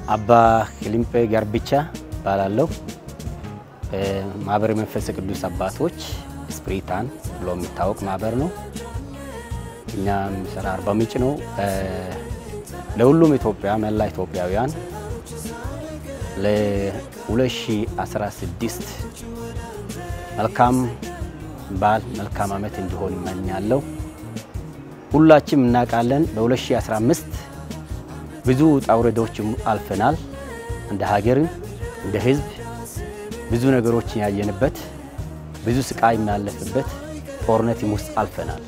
አባ ክሊምጴ ገርብቻ እባላለሁ። ማህበረ መንፈስ ቅዱስ አባቶች ስፕሪታን ብሎ የሚታወቅ ማህበር ነው። እኛ የሚሰራ አርባ ምንጭ ነው። ለሁሉም ኢትዮጵያ መላ ኢትዮጵያውያን ለ2016 መልካም በዓል መልካም ዓመት እንዲሆን እመኛለሁ። ሁላችንም እናውቃለን በ2015 ብዙ ውጣ ውረዶችም አልፈናል። እንደ ሀገርም እንደ ሕዝብ ብዙ ነገሮችን ያየንበት ብዙ ስቃይ የሚያለፍበት ጦርነትም ውስጥ አልፈናል።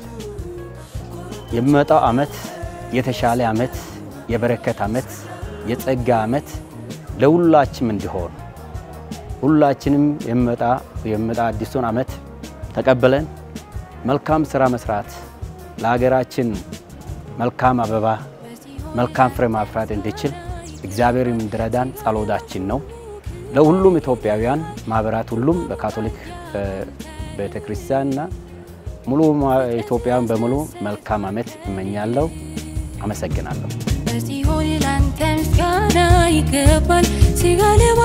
የሚመጣው ዓመት የተሻለ ዓመት፣ የበረከት ዓመት፣ የጸጋ ዓመት ለሁላችንም እንዲሆን ሁላችንም የሚመጣ የሚመጣ አዲሱን ዓመት ተቀበለን መልካም ስራ መስራት ለሀገራችን መልካም አበባ መልካም ፍሬ ማፍራት እንዲችል እግዚአብሔር እንዲረዳን ጸሎታችን ነው። ለሁሉም ኢትዮጵያውያን ማህበራት ሁሉም በካቶሊክ ቤተ ክርስቲያንና ሙሉ ኢትዮጵያውያን በሙሉ መልካም ዓመት እመኛለሁ። አመሰግናለሁ። በሲኦል ላንተ ምስጋና ይገባል ሲጋለባ